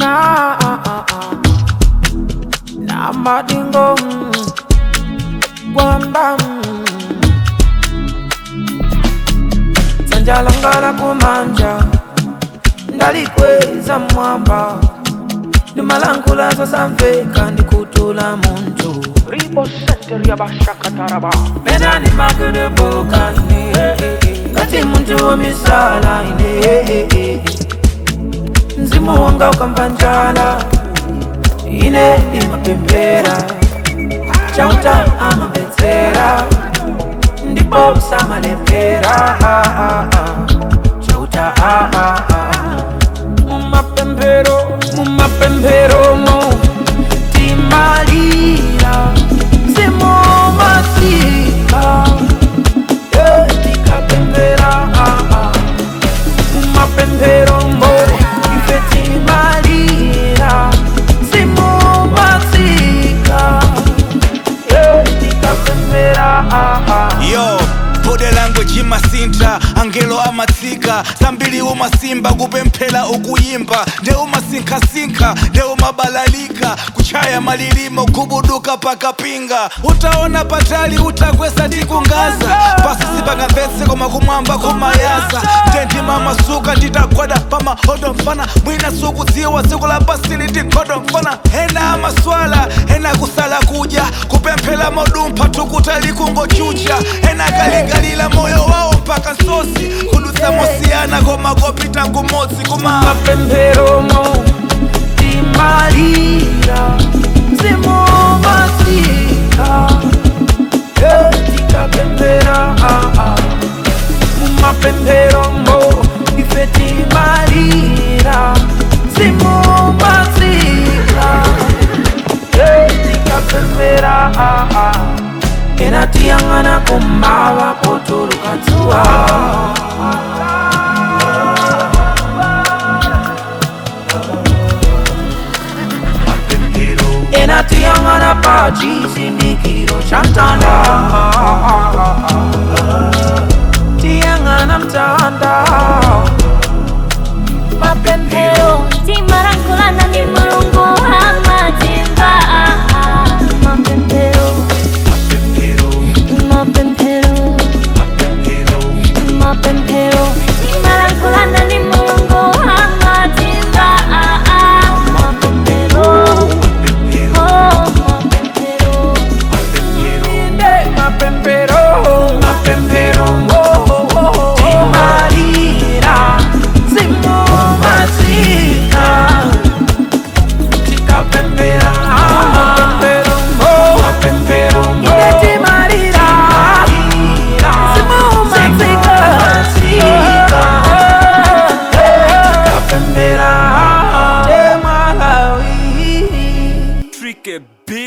na na madingo kwamba sanjalangala kumanja ndalikweza mwamba nimalangula sasamveka ndikutula muntu Ribo Center Yabashakataraba. pena ni makudubuka ine ngati muntu womisala ine mzimu wanga ukamva njala ine imapembera chauta amabetsera ndipo usamalembera chauta mumapembero mumapembero mo timalira mzimu masika tikapembera mumapembero mo ife timalira mzimu masika tikapembera yo bode language imasinta angelo amatsika zambiri umasimba kupemphera ukuyimba nde umasinkhasinkha nde umabalalika kuchaya malilimo kubuduka pakapinga utaona patali utakwesa ndi kungaza pasi sipangamvetse koma kumwamba kumayaza ndendima masuka nditagwada pamahodo mfana mwina sukudziwa tsiku la pasi litikhodo mfana ena amaswala ena kusala kudya kupemphera modumpha tukuta likungochucha ena kaligalila moyo wawo mpaka nsosi kudutsa mosiyana koma kopita kumodzi kuma mapemberomo timalira mzimu masika tikapembera mumapemberomo ife timalira mzimu masika tikapembera ena tiyang'ana kumava potuluka dzuwa enatiyang'ana pa chisindikiro cha mtanda tiyang'ana mtanda mapembero timarankulana ni mulungu amatimba mapembero mapembero mapembero timarankulana ni mulungu amatimba mapembero oh mapembero inde mapempero mapempero timalira simu masika tikapembera mapempero mapempero inde timalira simu masika tikapembera temalawi Tricky B